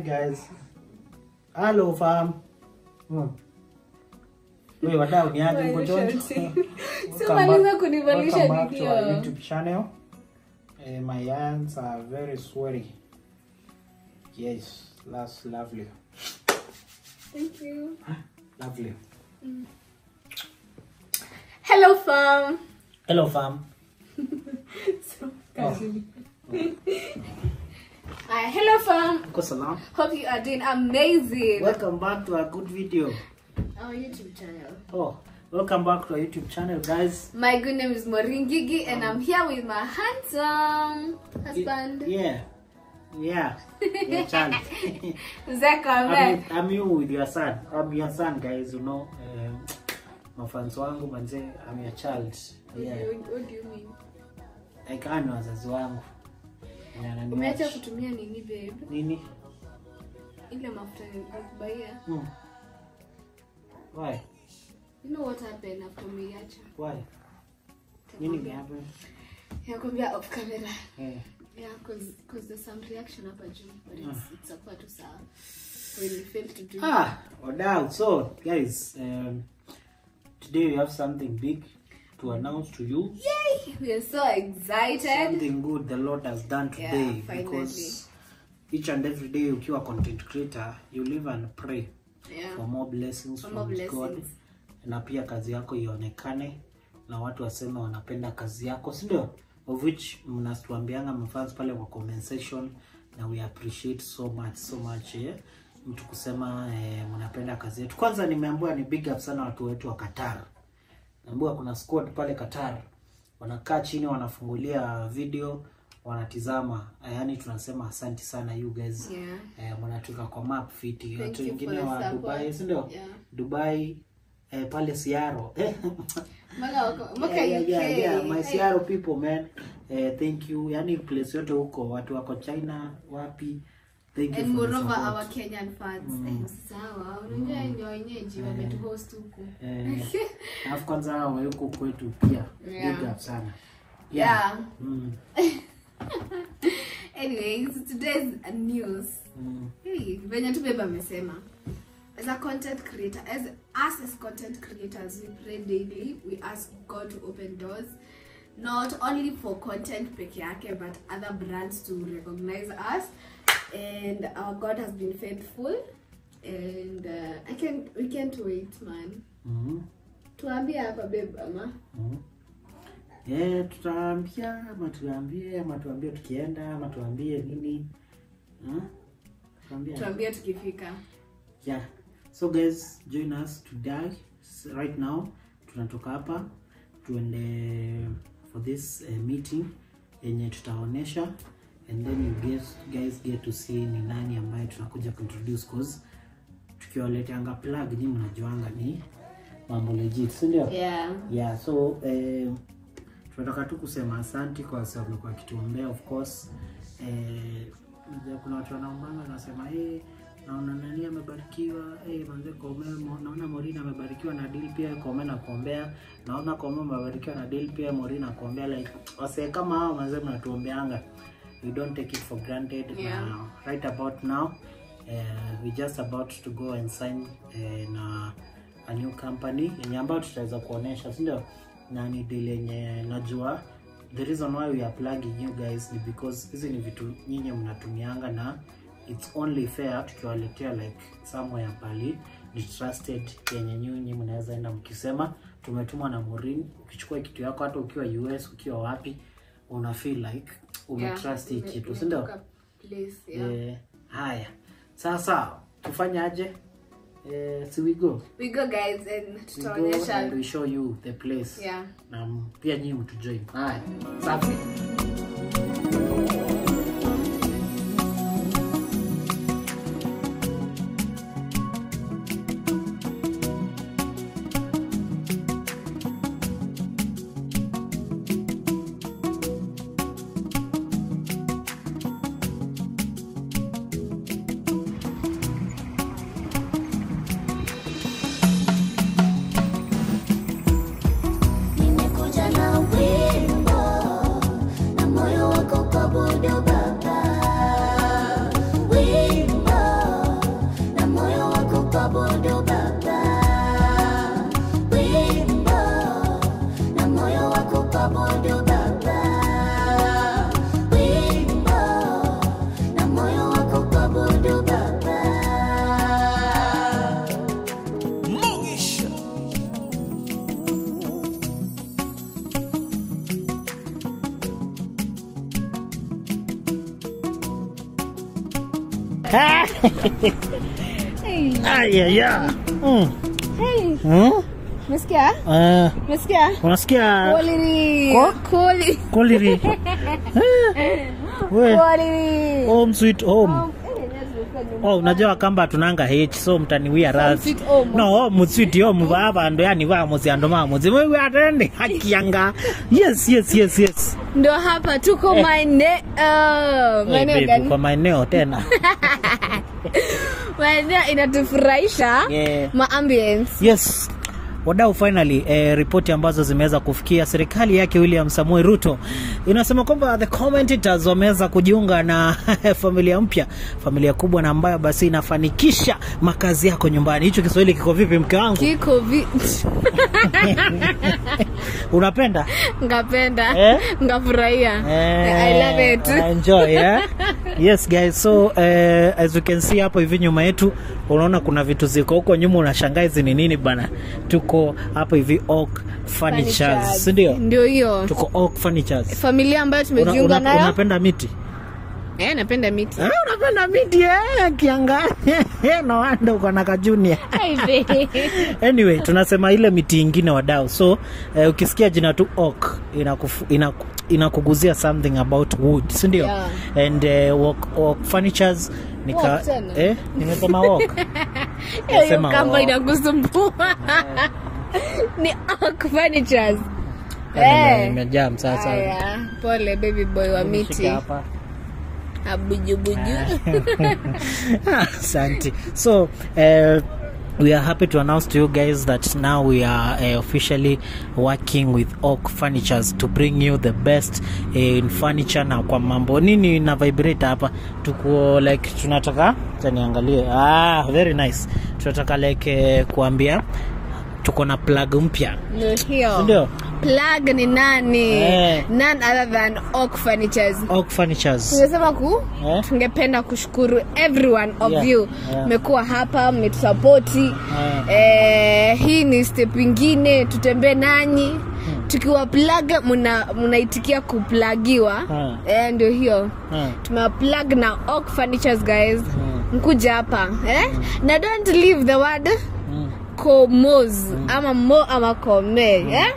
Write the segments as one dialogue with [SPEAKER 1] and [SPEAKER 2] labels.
[SPEAKER 1] guys. Hello fam. Hmm. Wewe wadau ni aje mko George?
[SPEAKER 2] So maliza kunivalisha
[SPEAKER 1] Welcome back to
[SPEAKER 2] video.
[SPEAKER 1] our YouTube channel. Uh, my hands are very sweaty. Yes, that's lovely.
[SPEAKER 2] Thank you.
[SPEAKER 1] Lovely.
[SPEAKER 2] Hello fam.
[SPEAKER 1] Hello fam.
[SPEAKER 2] So, casually. Hi, hello fam.
[SPEAKER 1] Uko salam?
[SPEAKER 2] Hope you are doing amazing.
[SPEAKER 1] Welcome back to our good video.
[SPEAKER 2] Our YouTube channel.
[SPEAKER 1] Oh, welcome back to our YouTube channel guys.
[SPEAKER 2] My good name is Moringigi and I'm here with my handsome husband.
[SPEAKER 1] Yeah. Yeah. Yeah, child.
[SPEAKER 2] Zeka
[SPEAKER 1] I'm,
[SPEAKER 2] man.
[SPEAKER 1] I'm you with your son. I'm your son, guys. You know, um, mafans wangu manze, I'm your child. Yeah,
[SPEAKER 2] What, what do you mean?
[SPEAKER 1] like hao ni wazazi wangu. Na wananiwatch.
[SPEAKER 2] Umeacha kutumia nini babe?
[SPEAKER 1] nini?
[SPEAKER 2] Ile mafuta nilikubaia.
[SPEAKER 1] Hmm. Why?
[SPEAKER 2] You know what happened after umeiacha?
[SPEAKER 1] Why? Nini imehappen?
[SPEAKER 2] Yakwambia off camera.
[SPEAKER 1] Eh.
[SPEAKER 2] Yeah, cause, cause there's some reaction hapa juu, but it's, it's a part of sawa. When we fail to do
[SPEAKER 1] Ah, wadau. So, guys, um, today we have something big to announce to you.
[SPEAKER 2] Yay! We are so excited.
[SPEAKER 1] Something good the Lord has done
[SPEAKER 2] Yeah,
[SPEAKER 1] today
[SPEAKER 2] finally.
[SPEAKER 1] because each and every day ukiwa content creator, you live and pray.
[SPEAKER 2] Yeah.
[SPEAKER 1] for more blessings
[SPEAKER 2] For
[SPEAKER 1] from
[SPEAKER 2] more
[SPEAKER 1] God
[SPEAKER 2] blessings.
[SPEAKER 1] na pia kazi yako ionekane na watu waseme wanapenda kazi yako si ndio of which mnatuambianga mfans pale kwa comment section na we appreciate so much so much eh? mtu kusema eh, mnapenda kazi yetu kwanza nimeambiwa ni big up sana watu wetu wa Qatar naambiwa kuna squad pale Qatar wanakaa chini wanafungulia video wanatizama yaani tunasema asanti sana you guys
[SPEAKER 2] Yeah.
[SPEAKER 1] eh, mnatuka kwa map fiti
[SPEAKER 2] Thank
[SPEAKER 1] watu
[SPEAKER 2] you
[SPEAKER 1] wengine
[SPEAKER 2] for the
[SPEAKER 1] wa
[SPEAKER 2] support.
[SPEAKER 1] Dubai si ndio
[SPEAKER 2] Yeah.
[SPEAKER 1] Dubai eh, pale Siaro eh,
[SPEAKER 2] Mpaka wako- mpaka
[SPEAKER 1] yeah, yeah,
[SPEAKER 2] UK.
[SPEAKER 1] yeah, yeah. my
[SPEAKER 2] Hey.
[SPEAKER 1] Siaro people man eh, thank you yani place yote huko watu wako China wapi thank you
[SPEAKER 2] And
[SPEAKER 1] for the
[SPEAKER 2] moreover
[SPEAKER 1] support.
[SPEAKER 2] our Kenyan fans. Eh, sawa. Unajua ndio wenyeji wametuhost huku.
[SPEAKER 1] eh, alafu kwanza hao wa huko kwetu pia
[SPEAKER 2] Yeah.
[SPEAKER 1] big up sana
[SPEAKER 2] Yeah.
[SPEAKER 1] mm,
[SPEAKER 2] Anyways, today's news.
[SPEAKER 1] mm,
[SPEAKER 2] Hey, venye tu beba amesema. As a content creator, as us as content creators, we pray daily. We ask God to open doors, not only for content peke yake, but other brands to recognize us. And our God has been faithful. And uh, I can we can't wait, man.
[SPEAKER 1] mm,
[SPEAKER 2] Tuambie hapa babe ama.
[SPEAKER 1] mm. Eh, tutaambia ama tuambie ama tuambie tukienda ama tuambie nini hmm? Tuambie.
[SPEAKER 2] Tuambie tukifika.
[SPEAKER 1] yeah so guys join us today S- right now tunatoka hapa tuende for this uh, meeting yenye tutaonesha and then you guys, guys get to see ni nani ambaye tunakuja kuintroduce cause tukiwaleteanga plug ni mnajuanga ni mambo legit si ndio
[SPEAKER 2] Yeah.
[SPEAKER 1] yeah so eh, tunataka tu kusema asanti kwa sababu wamekuwa wakituombea of course eh, unajua kuna watu wanaombanga wanasema hey, naona nani amebarikiwa hey, manze Kome, mo- naona Morina amebarikiwa na deal pia Kome na kuombea naona Kome amebarikiwa na deal pia Morina kuombea like wasee kama hao manze mnatuombeanga we don't take it for granted
[SPEAKER 2] Yeah.
[SPEAKER 1] na right about now uh, we just about to go and sign uh, na a new company yenye ambayo tutaweza kuonesha si ndio na ni deal yenye najua the reason why we are plugging you guys ni because hizi ni vitu nyinyi mnatumianga na it's only fair tukiwaletea like somewhere pali ni trusted yenye nyinyi mnaweza enda mkisema tumetumwa na Morin ukichukua kitu yako hata ukiwa US ukiwa wapi una feel like umetrust hii
[SPEAKER 2] ume-
[SPEAKER 1] kitu si ndio
[SPEAKER 2] umetoka place, yeah.
[SPEAKER 1] Eh, haya sasa tufanye aje eh, si we go
[SPEAKER 2] We go guys and
[SPEAKER 1] we go and
[SPEAKER 2] tutaonyesha.
[SPEAKER 1] we show you the place
[SPEAKER 2] Yeah.
[SPEAKER 1] na m- pia nyinyi mtujoin haya safi
[SPEAKER 3] Nimekuja na wimbo na
[SPEAKER 2] Hey.
[SPEAKER 1] Aya ya. Mm.
[SPEAKER 2] Hey.
[SPEAKER 1] Hmm?
[SPEAKER 2] Umesikia?
[SPEAKER 1] Eh,
[SPEAKER 2] Umesikia?
[SPEAKER 1] unasikia
[SPEAKER 2] Koliri.
[SPEAKER 1] Ko?
[SPEAKER 2] Koli.
[SPEAKER 1] koliri? Eh, we,
[SPEAKER 2] Koliri.
[SPEAKER 1] home sweet home.
[SPEAKER 2] Oh, eh, yes, umesikia nyumba.
[SPEAKER 1] Oh, unajua kamba tunanga h so mtaniwia radhi
[SPEAKER 2] sweet home.
[SPEAKER 1] no home sweet home babandu yani vamuzi andu mamuzi wewe atende hakianga yes yes yes yes
[SPEAKER 2] Ndio hapa tuko maeneo
[SPEAKER 1] Eh,
[SPEAKER 2] maeneo
[SPEAKER 1] baby,
[SPEAKER 2] gani?
[SPEAKER 1] kwa maeneo tena
[SPEAKER 2] Maeneo inatufurahisha
[SPEAKER 1] Yeah.
[SPEAKER 2] ma ambience.
[SPEAKER 1] yes wadau finally eh, ripoti ambazo zimeweza kufikia serikali yake william samuel ruto inasema kwamba the commentators wameweza kujiunga na familia mpya familia kubwa na ambayo basi inafanikisha makazi yako nyumbani hicho kiswahili kiko vipi mke wangu
[SPEAKER 2] Kiko vi
[SPEAKER 1] unapenda
[SPEAKER 2] ngapenda
[SPEAKER 1] Eh?
[SPEAKER 2] ngafurahia I love it.
[SPEAKER 1] I enjoy, yeah? yes guys so uh, as you can see hapo hivi nyuma yetu unaona kuna vitu ziko huko nyuma unashangaa hizi ni nini bana tuko hapo hivi oak furnitures
[SPEAKER 2] Furnitures.
[SPEAKER 1] si ndio
[SPEAKER 2] Ndio hiyo
[SPEAKER 1] tuko oak furnitures
[SPEAKER 2] familia ambayo
[SPEAKER 1] una,
[SPEAKER 2] tumejiunga
[SPEAKER 1] una,
[SPEAKER 2] nayo.
[SPEAKER 1] unapenda miti
[SPEAKER 2] Eh, napenda miti.
[SPEAKER 1] eh, unapenda miti eh, kianga no wonder uko na kajunia
[SPEAKER 2] Ai, babe.
[SPEAKER 1] anyway tunasema ile miti ingine wadau so eh, ukisikia jina tu oak inakufu- inaku- inakuguzia something about wood sindio
[SPEAKER 2] Yeah.
[SPEAKER 1] and uh, walk, walk furnitures nika
[SPEAKER 2] Walk tena?
[SPEAKER 1] eh, nimesema walk
[SPEAKER 2] Hiyo
[SPEAKER 1] Nasema
[SPEAKER 2] kamba
[SPEAKER 1] walk.
[SPEAKER 2] inakusumbua. Ni Oak Furnitures.
[SPEAKER 1] Nime-
[SPEAKER 2] Eh.
[SPEAKER 1] nimejam sasa
[SPEAKER 2] Aya, pole baby boy wa miti.
[SPEAKER 1] Nishike hapa
[SPEAKER 2] Abujubuju.
[SPEAKER 1] Asante. So, uh, we are happy to announce to you guys that now we are uh, officially working with Oak Furnitures to bring you the best uh, in furniture na kwa mambo nini na vibrate hapa tuko like tunataka acha niangalie ah very nice tunataka like uh, kuambia tuko na plug mpya
[SPEAKER 2] Ndio hiyo.
[SPEAKER 1] ndio
[SPEAKER 2] Plug ni nani?
[SPEAKER 1] Eh.
[SPEAKER 2] None other than Oak Furnitures.
[SPEAKER 1] Oak Furnitures
[SPEAKER 2] tungesema ku
[SPEAKER 1] eh?
[SPEAKER 2] tungependa kushukuru everyone of
[SPEAKER 1] Yeah,
[SPEAKER 2] you
[SPEAKER 1] yeah.
[SPEAKER 2] mmekuwa hapa mmetusapoti eh, hii ni step ingine tutembee nanyi tukiwa plug muna mnaitikia kuplagiwa
[SPEAKER 1] Hmm.
[SPEAKER 2] eh, ndio hiyo
[SPEAKER 1] Hmm.
[SPEAKER 2] tumewaplug na Oak Furnitures guys mkuja hapa eh? na don't leave the word
[SPEAKER 1] Hmm.
[SPEAKER 2] komos ama mo ama kome eh?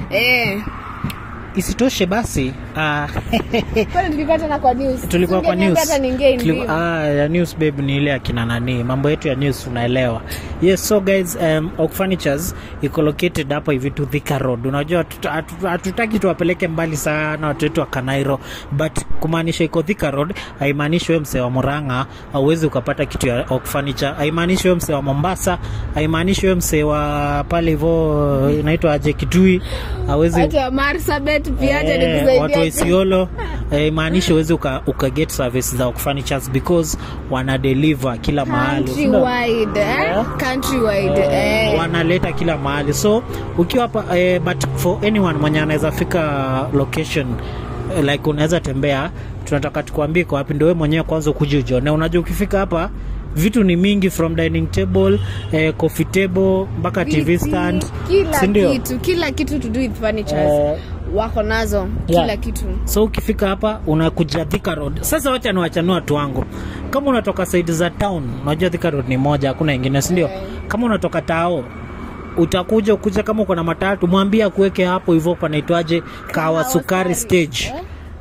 [SPEAKER 2] Eh.
[SPEAKER 1] isitoshe basi ah,
[SPEAKER 2] Kwani tulikuwa tena kwa news
[SPEAKER 1] tulikuwa kwa
[SPEAKER 2] Singeniambia
[SPEAKER 1] news
[SPEAKER 2] hata ningein
[SPEAKER 1] Tuliku- ah, ya news babe ni ile akina nani mambo yetu ya news unaelewa yes so guys um, Oak Furnitures iko located hapa hivi tu Thika Road unajua hatuta- hatu- hatutaki tuwapeleke mbali sana watu wetu wa Kanairo but kumaanisha iko Thika Road haimaanishi wewe msee wa Murang'a hauwezi ukapata kitu ya Oak Furniture haimaanishi wewe msee wa Mombasa haimaanishi wewe msee wa pale hivyo inaitwa aje Kitui hawezi
[SPEAKER 2] watu wa marsabet pia acha
[SPEAKER 1] Eh,
[SPEAKER 2] nikusaidia
[SPEAKER 1] watu wa Isiolo eh, maanisha uwezi uka, uka get service za Oak Furnitures because wana deliver kila mahali Sindio?
[SPEAKER 2] countrywide eh? countrywide eh.
[SPEAKER 1] wanaleta kila mahali so ukiwa hapa eh, but for anyone mwenye anaweza fika location eh, like unaweza tembea tunataka tukuambie kwa wapi ndio wewe mwenyewe kwanza ukuje ujione unajua ukifika hapa vitu ni mingi from dining table eh, coffee table mpaka tv
[SPEAKER 2] Viti,
[SPEAKER 1] stand
[SPEAKER 2] kila
[SPEAKER 1] si ndio?
[SPEAKER 2] kitu kila kitu to do with furnitures
[SPEAKER 1] Eh,
[SPEAKER 2] wako nazo
[SPEAKER 1] yeah.
[SPEAKER 2] kila kitu
[SPEAKER 1] so ukifika hapa unakuja Thika Road. Sasa wacha niwachanua watu wangu, kama unatoka side za town, unajua Thika Road ni moja, hakuna ingine, si ndio?
[SPEAKER 2] Eh.
[SPEAKER 1] Kama unatoka Tao utakuja ukuja, kama uko na matatu, mwambie akuweke hapo hivyo, panaitwaje, kawa sukari stage,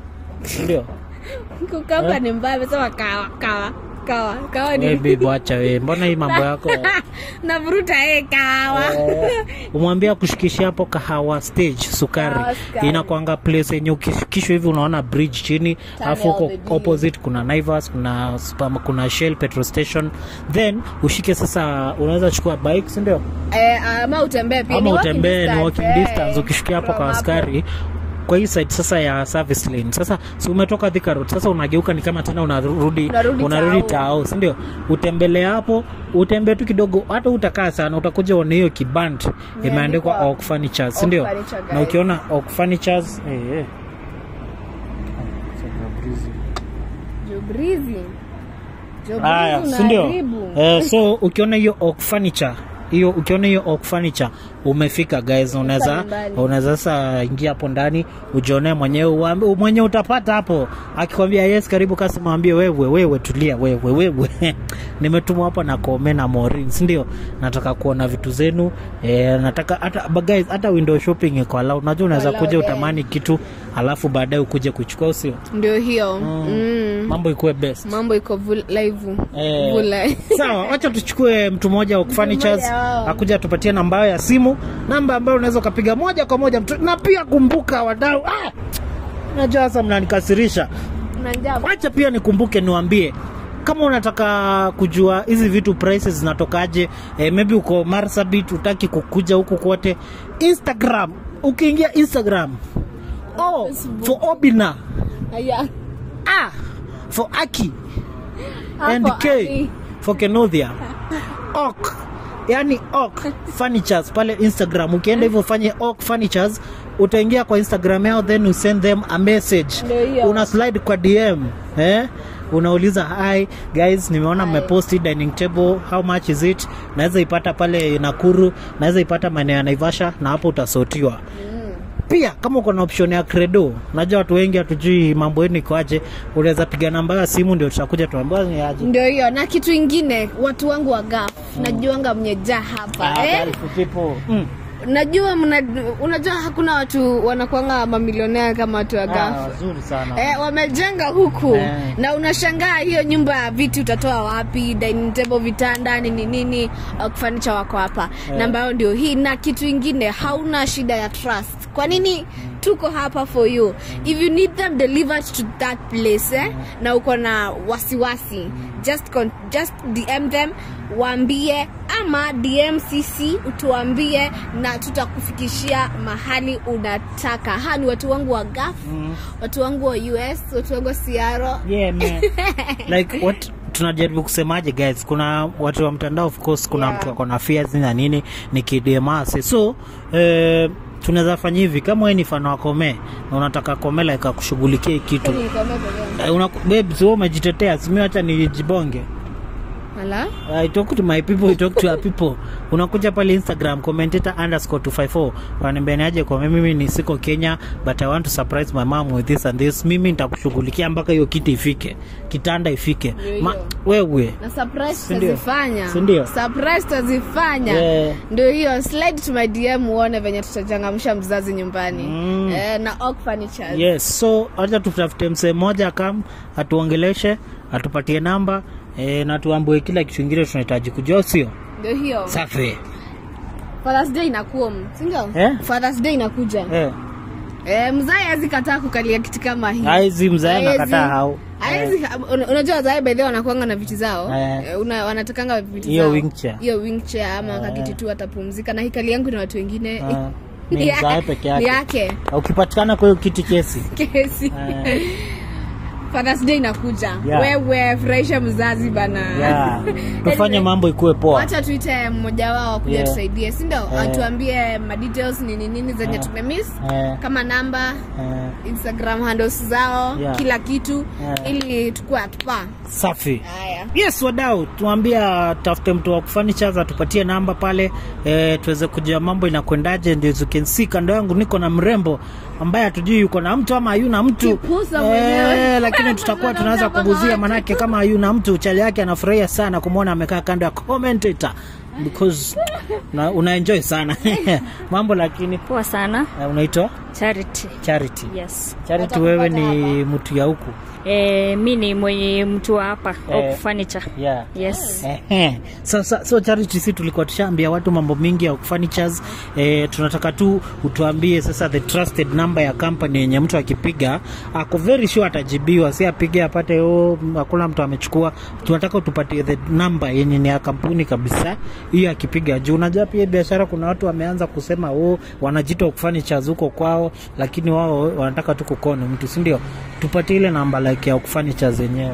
[SPEAKER 1] si ndio?
[SPEAKER 2] kukamba ni mbaya amesema kawa kawa kawa kawa
[SPEAKER 1] Eh,
[SPEAKER 2] ni
[SPEAKER 1] babe, wacha wewe, mbona hii mambo yako
[SPEAKER 2] navuruta eh kawa
[SPEAKER 1] umwambie akushikishia hapo kahawa stage sukari
[SPEAKER 2] Kahawa sukari.
[SPEAKER 1] inakwanga place yenye ukishikishwa hivi unaona bridge chini alafu huko
[SPEAKER 2] of the day.
[SPEAKER 1] opposite kuna Naivas kuna Spam, kuna Shell petrol station then ushike sasa unaweza chukua bike si ndio
[SPEAKER 2] eh, ama utembee pia
[SPEAKER 1] ama
[SPEAKER 2] ni walking
[SPEAKER 1] utembee ni
[SPEAKER 2] distance,
[SPEAKER 1] walking
[SPEAKER 2] eh.
[SPEAKER 1] distance ukishikia hapo
[SPEAKER 2] From
[SPEAKER 1] kwa askari kwa hii side sasa ya service lane sasa si umetoka Thika Road sasa unageuka ni kama tena unarudi
[SPEAKER 2] Unarudi
[SPEAKER 1] unarudi
[SPEAKER 2] Tao.
[SPEAKER 1] tao si ndio utembele hapo utembee tu kidogo hata utakaa sana utakuja uone hiyo kiband imeandikwa
[SPEAKER 2] Imeandikwa
[SPEAKER 1] Oak Furnitures si
[SPEAKER 2] Oak
[SPEAKER 1] ndio
[SPEAKER 2] Furniture,
[SPEAKER 1] na
[SPEAKER 2] guys.
[SPEAKER 1] ukiona Oak Furnitures eh, eh.
[SPEAKER 2] Jobrizi. Jobrizi
[SPEAKER 1] Haya, si ndio?
[SPEAKER 2] unaharibu.
[SPEAKER 1] Eh, so ukiona hiyo Oak Furniture hiyo ukiona hiyo oak furniture umefika guys unaweza
[SPEAKER 2] nyumbani.
[SPEAKER 1] unaweza sasa ingia hapo ndani ujionee mwenyewe uambi- mwenye utapata hapo akikwambia yes karibu kasi mwambie wewe wewe tulia wewe wewe nimetumwa hapa na kome na morin si ndio nataka kuona vitu zenu e, nataka hata but guys hata window shopping iko allowed unajua unaweza
[SPEAKER 2] Allowed,
[SPEAKER 1] kuja
[SPEAKER 2] eh.
[SPEAKER 1] utamani kitu alafu baadaye ukuje kuchukua usio
[SPEAKER 2] ndio hiyo mm.
[SPEAKER 1] mambo ikuwe best
[SPEAKER 2] mambo iko vul- live
[SPEAKER 1] Eh,
[SPEAKER 2] Vula-
[SPEAKER 1] sawa wacha tuchukue mtu mmoja wa furnitures
[SPEAKER 2] mmoja wao.
[SPEAKER 1] akuja tupatie namba yao ya simu namba ambayo unaweza ukapiga moja kwa moja mtu, na pia kumbuka wadau ah! najua sasa mnanikasirisha
[SPEAKER 2] Unajua,
[SPEAKER 1] wacha pia nikumbuke niwambie kama unataka kujua hizi vitu prices zinatokaje eh, maybe uko marsabit utaki kukuja huku kote instagram ukiingia instagram oh, for obina
[SPEAKER 2] Aya.
[SPEAKER 1] ah, for aki
[SPEAKER 2] Hapo,
[SPEAKER 1] and K
[SPEAKER 2] Aki.
[SPEAKER 1] for Kenothia ok yani ok furnitures pale instagram ukienda hivyo ufanye ok furnitures utaingia kwa instagram yao then you send them a message
[SPEAKER 2] Ndio hiyo.
[SPEAKER 1] una slide kwa dm eh? unauliza hi guys nimeona mmeposti dining table how much is it naweza ipata pale nakuru naweza ipata maeneo ya naivasha na hapo utasotiwa pia kama uko na option ya credo najua watu wengi hatujui mambo yenu ikoaje unaweza piga namba ya simu ndio tutakuja tuambia ni aje
[SPEAKER 2] ndio hiyo na kitu ingine watu wangu wa gaf najuanga mnyejaa hapa
[SPEAKER 1] Ah,
[SPEAKER 2] eh?
[SPEAKER 1] Gulf people. Mm.
[SPEAKER 2] najua mna, unajua hakuna watu wanakuanga mamilionea kama watu wa
[SPEAKER 1] Ah,
[SPEAKER 2] gaf
[SPEAKER 1] wazuri sana
[SPEAKER 2] Eh, wamejenga huku
[SPEAKER 1] Eh.
[SPEAKER 2] na unashangaa hiyo nyumba ya viti utatoa wapi dining table vitanda nini nini uh, furniture wako hapa
[SPEAKER 1] Eh.
[SPEAKER 2] namba yao ndio hii na kitu ingine hauna shida ya trust kwa nini tuko hapa for you if you need them delivered to that place eh, na uko na wasiwasi just, con- just dm them waambie ama dmcc utuambie na tutakufikishia mahali unataka ha ni watu wangu wa gaf
[SPEAKER 1] Mm.
[SPEAKER 2] watu wangu wa us watu wangu wa siaro
[SPEAKER 1] Yeah, man. like what tunajaribu kusemaje guys kuna watu wa mtandao of course kuna
[SPEAKER 2] Yeah.
[SPEAKER 1] mtu ako na fears na nini ni kidemase so eh, tunaweza fanya hivi kama wewe ni fano wa kome na unataka komela ikakushughulikia hii kitu eh, una, babes wewe umejitetea simi acha nijibonge
[SPEAKER 2] Ala?
[SPEAKER 1] I talk to my people, I talk to our people. Unakuja pale Instagram commentator underscore 254 wananiambia niaje kwa mimi ni siko Kenya but I want to surprise my mom with this and this. Mimi nitakushughulikia mpaka hiyo kiti ifike, kitanda ifike.
[SPEAKER 2] Ndio
[SPEAKER 1] Ma,
[SPEAKER 2] hiyo.
[SPEAKER 1] wewe
[SPEAKER 2] na surprise
[SPEAKER 1] Si ndio?
[SPEAKER 2] tutazifanya
[SPEAKER 1] Si ndio?
[SPEAKER 2] surprise tutazifanya
[SPEAKER 1] Yeah.
[SPEAKER 2] ndio hiyo slide to my dm uone venye tutachangamsha mzazi nyumbani
[SPEAKER 1] Mm.
[SPEAKER 2] eh, na Oak Furnitures.
[SPEAKER 1] yes, so acha tutafute msee mmoja kam atuongeleshe, atupatie namba eh, na tuambie kila kitu kingine tunahitaji kujua, sio
[SPEAKER 2] ndio hiyo
[SPEAKER 1] safi
[SPEAKER 2] Father's Day inakuwa sindio
[SPEAKER 1] Eh?
[SPEAKER 2] Father's Day inakuja
[SPEAKER 1] eh.
[SPEAKER 2] eh, mzae hawezi kataa kukalia kiti kama hii
[SPEAKER 1] Aizi mzae
[SPEAKER 2] Haezi.
[SPEAKER 1] nakataa hau
[SPEAKER 2] Haezi- una- unajua wazae baidhi wanakuanga na viti zao
[SPEAKER 1] Eh.
[SPEAKER 2] eh, una, wanatakanga viti
[SPEAKER 1] Hiyo
[SPEAKER 2] zao.
[SPEAKER 1] wheelchair.
[SPEAKER 2] hiyo wheelchair ama kakiti tu atapumzika na hikali yangu na watu wengine
[SPEAKER 1] Ah, ni
[SPEAKER 2] ya-
[SPEAKER 1] mzae peke
[SPEAKER 2] ni
[SPEAKER 1] yake.
[SPEAKER 2] yake
[SPEAKER 1] ukipatikana kwa hiyo kiti kesi
[SPEAKER 2] kesi
[SPEAKER 1] Eh.
[SPEAKER 2] Father's Day inakuja
[SPEAKER 1] Yeah.
[SPEAKER 2] wewe furahisha mzazi bana
[SPEAKER 1] yeah. tufanye
[SPEAKER 2] Anyway,
[SPEAKER 1] mambo ikuwe poa
[SPEAKER 2] wacha tuite mmoja wao kuja
[SPEAKER 1] Yeah.
[SPEAKER 2] tusaidie sindio
[SPEAKER 1] Eh.
[SPEAKER 2] atuambie madetails nini nini zenye
[SPEAKER 1] Eh.
[SPEAKER 2] tumemiss
[SPEAKER 1] Eh,
[SPEAKER 2] kama namba
[SPEAKER 1] eh,
[SPEAKER 2] instagram handles zao
[SPEAKER 1] Yeah.
[SPEAKER 2] kila kitu
[SPEAKER 1] Eh.
[SPEAKER 2] ili tukue atupaa
[SPEAKER 1] safi
[SPEAKER 2] haya
[SPEAKER 1] yes wadau tuambia tafute mtu wa kufanichaz atupatie namba pale e, tuweze kujua mambo inakwendaje ndio you can see kando yangu niko na mrembo ambaye hatujui yuko na mtu ama hayuna mtu
[SPEAKER 2] Kipusa mwenyewe.
[SPEAKER 1] lakini tutakuwa tunaweza kuguzia manake kama hayuna mtu chali yake anafurahia sana kumwona amekaa kando ya commentator because una, una enjoy sana mambo lakini
[SPEAKER 3] poa sana
[SPEAKER 1] eh, unaitwa
[SPEAKER 3] charity
[SPEAKER 1] charity
[SPEAKER 3] yes
[SPEAKER 1] charity wewe ni mtu ya huku
[SPEAKER 3] e, mi ni mwenye mtu wa hapa
[SPEAKER 1] Eh.
[SPEAKER 3] Oak furniture
[SPEAKER 1] yeah
[SPEAKER 3] yes
[SPEAKER 1] Ehe. so, so, so charity si tulikuwa tushaambia watu mambo mingi ya furnitures eh, tunataka tu utuambie sasa the trusted number ya company yenye mtu akipiga ako very sure atajibiwa si apige apate oh, hakuna mtu amechukua tunataka utupatie the number yenye ni ya kampuni kabisa hiyo akipiga juu unajua pia biashara kuna watu wameanza kusema oh, wanajita furnitures huko kwao lakini wao wanataka tu kukoni mtu si ndio tupatie ile namba like ya furnitures yenyewe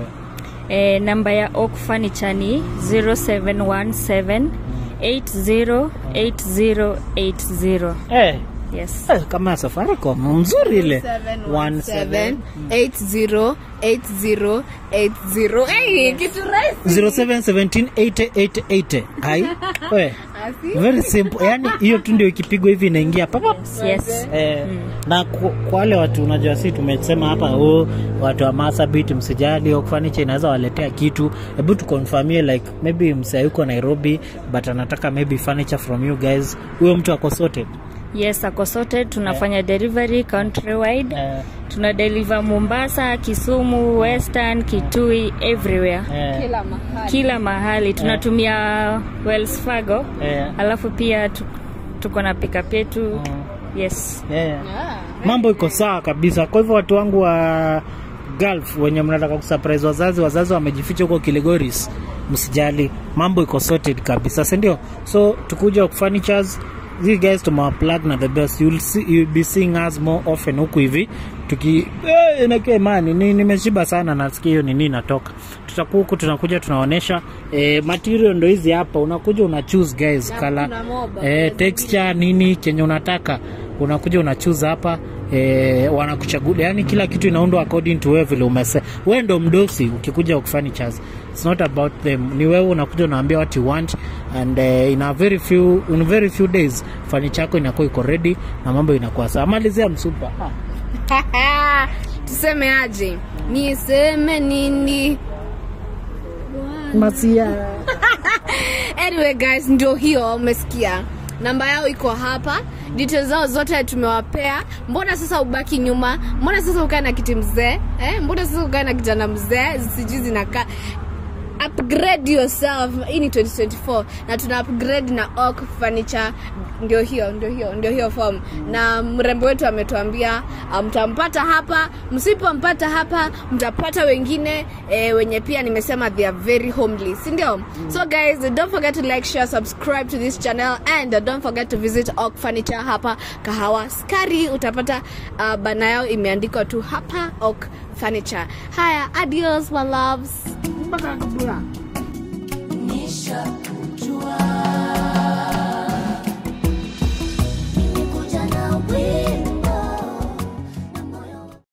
[SPEAKER 3] e, namba ya Oak furniture ni 0717 808080
[SPEAKER 1] Eh,
[SPEAKER 3] yes
[SPEAKER 1] Eh, kama ya safaricom mzuri ile
[SPEAKER 2] 717 80 80 80 hey, kitu rahisi
[SPEAKER 1] 07178880 ai we
[SPEAKER 2] Asi.
[SPEAKER 1] very simple yani hiyo tu ndio ikipigwa hivi inaingia papa
[SPEAKER 3] yes
[SPEAKER 1] Eh, na ku- kwa wale watu unajua si tumesema hapa oh, watu wa Marsabit msijali au furniture inaweza waletea kitu hebu tukonfirmie like maybe msee yuko Nairobi but anataka maybe furniture from you guys huyo mtu ako sorted
[SPEAKER 3] yes ako sorted tunafanya delivery countrywide
[SPEAKER 1] eh,
[SPEAKER 3] tuna deliver mombasa kisumu western kitui everywhere
[SPEAKER 1] eh,
[SPEAKER 2] kila mahali
[SPEAKER 3] kila mahali tunatumia wells fargo
[SPEAKER 1] eh,
[SPEAKER 3] alafu pia tu- tuko na pickup yetu yes
[SPEAKER 1] eh.
[SPEAKER 2] Ah.
[SPEAKER 1] mambo iko sawa kabisa kwa hivyo watu wangu wa gulf wenye mnataka kusurprise wazazi wazazi wamejificha huko kilegoris msijali mambo iko sorted kabisa sindio so tukuja furnitures these guys tumewaplug na the best you'll, see, you'll be seeing us more often huku hivi tuki eh, inake mani ni, nimeshiba sana nasikia hiyo nini inatoka tutakuwa huku tunakuja tunaonyesha eh, material ndo hizi hapa unakuja una choose guys
[SPEAKER 2] Na
[SPEAKER 1] kala
[SPEAKER 2] kuna moba,
[SPEAKER 1] eh, texture nini chenye unataka unakuja unachuza hapa eh, wanakuchagulia yani kila kitu inaundwa according to wewe vile umese wewe ndo mdosi ukikuja kufurnitures it's not about them ni wewe unakuja unaambia what you want and uh, in a very few in very few days furniture yako inakuwa iko ready na mambo inakuwa sawa malizia msupa ah.
[SPEAKER 2] tuseme aje niseme nini
[SPEAKER 1] masia
[SPEAKER 2] anyway guys ndio hiyo umesikia namba yao iko hapa details zao zote tumewapea mbona sasa ubaki nyuma mbona sasa ukae na kiti mzee eh? mbona sasa ukae na kijana mzee sijui zinakaa upgrade yourself hii ni 2024 na tuna upgrade na oak furniture ndio hiyo ndio hiyo ndio hiyo form na mrembo wetu ametuambia uh, mtampata hapa msipompata hapa mtapata wengine eh, wenye pia nimesema they are very homely si ndio so guys don't forget to like share subscribe to this channel and uh, don't forget to visit oak furniture hapa kahawa skari utapata uh, bana yao imeandikwa tu hapa oak furniture haya adios my loves mpaka kabla
[SPEAKER 4] Nisha